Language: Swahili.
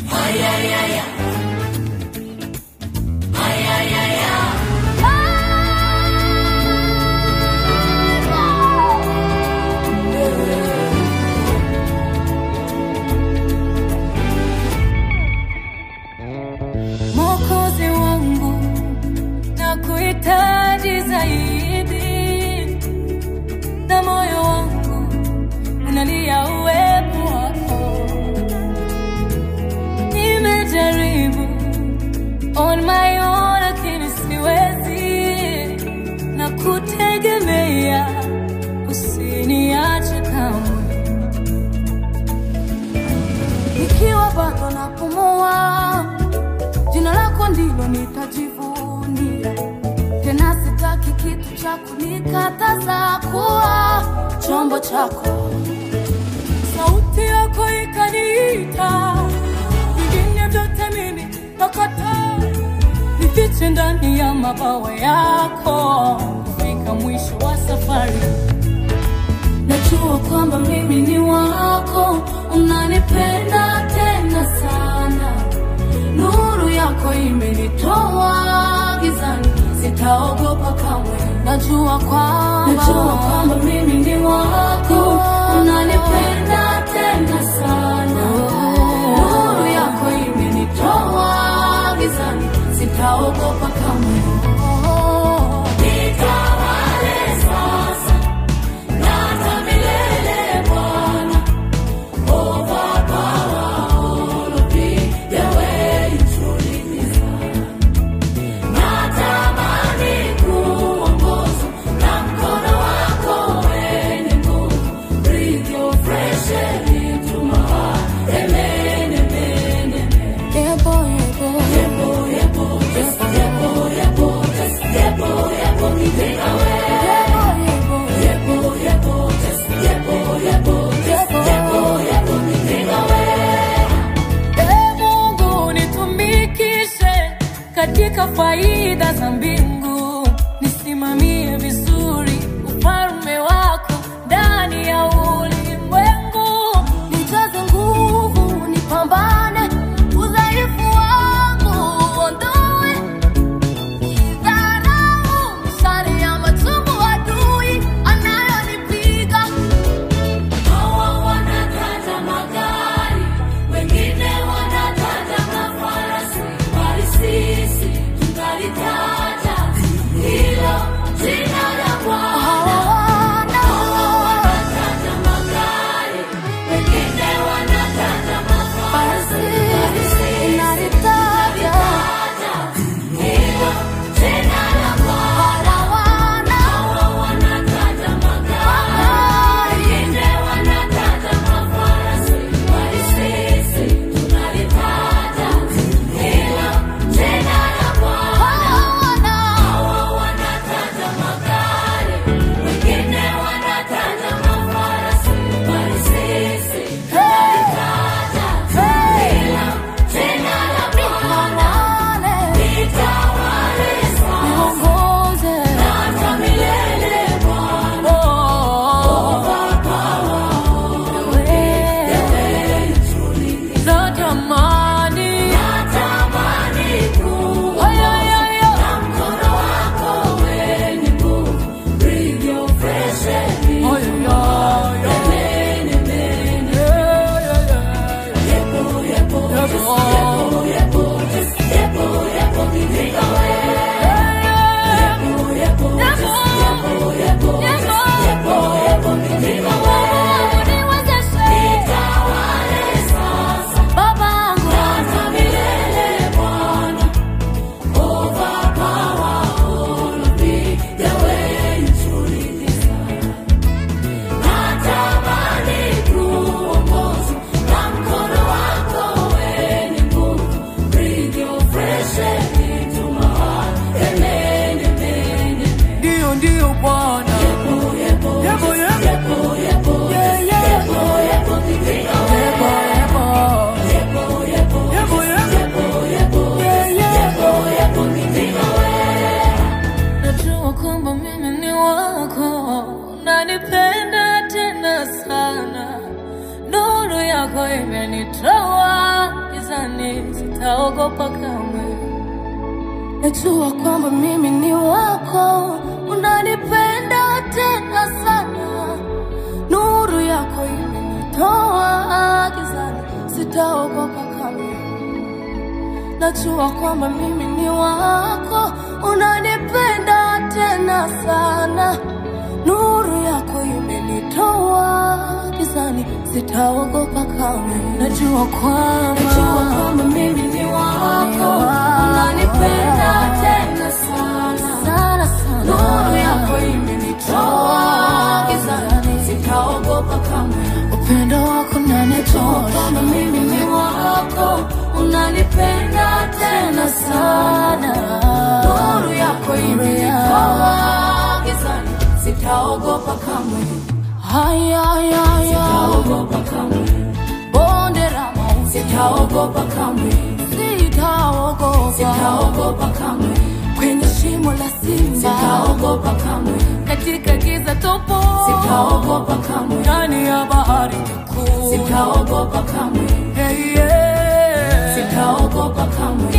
Mwokozi wangu na kuhitaji zaidi, na moyo wangu unalia uwepo wako. Nimejaribu on my own, lakini siwezi, na kutegemea usiniache kamwe, nikiwa bado napumua Jina lako ndilo nitajivunia, tena sitaki kitu cha kunikataza kuwa chombo chako. Sauti yako ikaniita, vingine vyote mimi nakataa, nifiche ndani ya mabawa yako, kufika mwisho wa safari. Najua kwamba mimi ni wako, unanipenda tena sana nuru yako imenitoa gizani, sitaogopa kamwe. Najua kwamba najua kwamba mimi ni wako, unanipenda tena sana. Nuru yako imenitoa gizani, sitaogopa kamwe. Nitawale sasa na hata milele Bwana. Ee Mungu nitumikishe katika faida za mbingu, nisimamie vizuri ufalme wako ndani ya ulimwengu, nijaze nguvu, nipambane udhaifu wangu uondoe idharau, mishale ya machungu adui anayonipiga Hawa wanataja magari, wengine wanataja mafarasi, bali sisi tungalitaja hilo jina la Bwana. Hawa wanataja magari, wengine wanataja mafarasi, bali sisi tungalitaja hilo jina la Bwana. Hawa wanataja magari, wengine wanataja mafarasi, bali sisi tunalitaja hilo jina la Bwana. Hawa wanataja magari, wengine wanataja mafarasi, bali sisi tunalitaja hilo jina la Bwana. Nitawale sasa na hata milele Bwana. Natamani Haya, haya, haya. Haya, haya. Ndio, ndio Bwana. Yebo, yebo. Yeah, yeah. Yebo, yebo. Yebo, yebo. Yeah, yeah. Najua kwamba mimi ni wako, unanipenda tena sana, nuru yako imenitoa gizani. gizani, sitaogopa kamwe. Najua kwamba mimi ni wako, unanipenda tena sana. Nuru yako imenitoa gizani, sitaogopa kamwe. Najua kwamba mimi ni wako, unanipenda tena sana. Nuru yako imenitoa gizani, sitaogopa kamwe. Najua kwamba Najua kwamba mimi ni wako, unanipenda tena sana. sana sana. Nuru yako imenitoa gizani, sitaogopa kamwe. upendo wako Najua nanitoa kwamba mimi ni wako, unanipenda tena sana. Nuru yako imenitoa gizani, sitaogopa kamwe. haya haya haya Sitaogopa kamwe. bonde la mauti Sitaogopa kamwe. sitaogopa Sitaogopa kamwe. kwenye shimo la simba Sitaogopa kamwe. katika giza topo Sitaogopa kamwe. ndani ya bahari kuu Sitaogopa kamwe. hey, yeah. Sitaogopa kamwe.